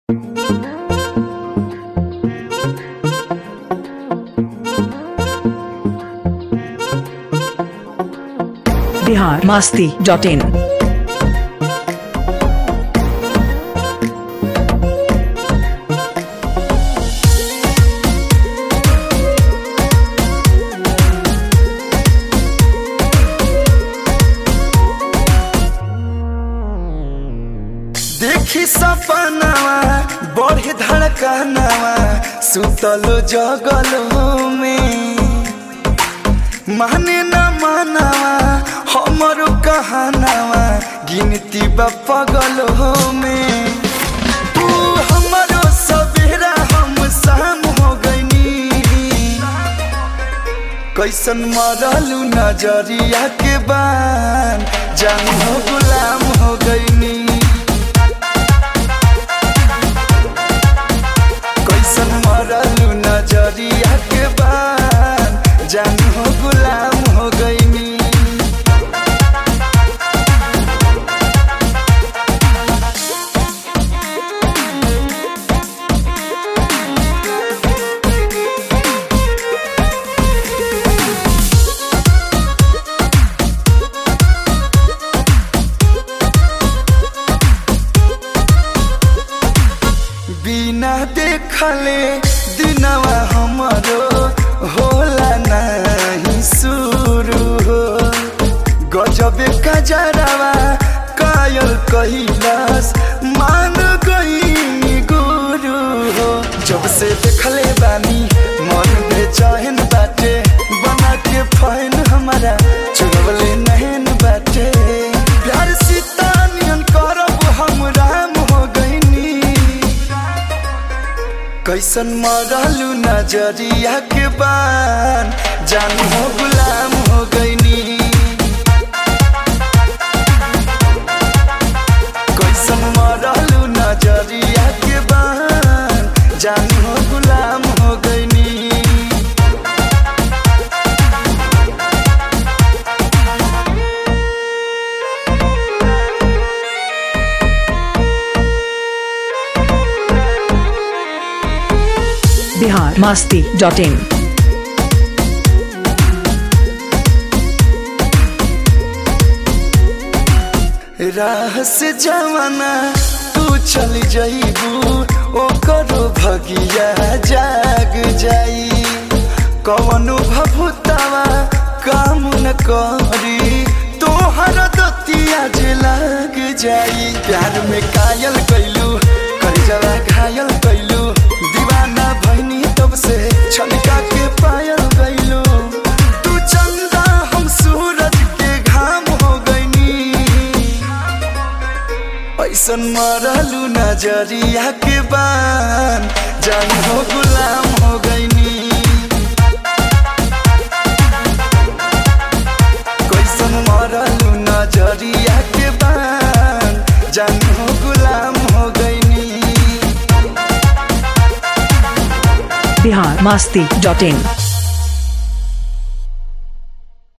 Bihar Masti dot in देखी सपनावा बढ़े धड़कनावा सुतलो जगलो में माने न मानावा हमरो कहनावा गिनती बा पगलो में तू हमरो सवेरा हम शाम हो गईनी कैसन मरलू नजरिया के बान जान हो गुलाम हो गईनी कैसन मरलू नजरिया के बान जान हो गुलाम हो गईनी बिना देखले दिनवा हमरो होला नहीं शुरू हो गजबे कजरवा कायल कहिलास मान गई गुरु हो जब से देखले बानी मन बेचैन बाटे बना के फैन हमारा चुरवले नहन बाटे प्यार सीता नियन करब हम राम हो गईनी कैसन मरलू नजरिया के बान जान हो गुलाम हो गईनी कैसन मरलू नजरिया के बान जान हो गुलाम हो गईनी बिहार मास्ती डॉट इन राह से जवाना तू चल जाइबू ओकरो भगिया जाग जाई कवनो भभुतावा काम न करी तोहर दतिया जे लाग जाई प्यार में कायल कैलू करजवा घायल कैलू दीवाना भैनी तब से छलका के पायल गैलू तू चंदा हम सूरज के घाम हो गईनी ऐसन मरलू नजरिया के बान जान हो गुलाम हो गईनी कैसन मरलू नजरिया के बान जान हो गुलाम हो गईनी बिहार मास्ती डॉट इन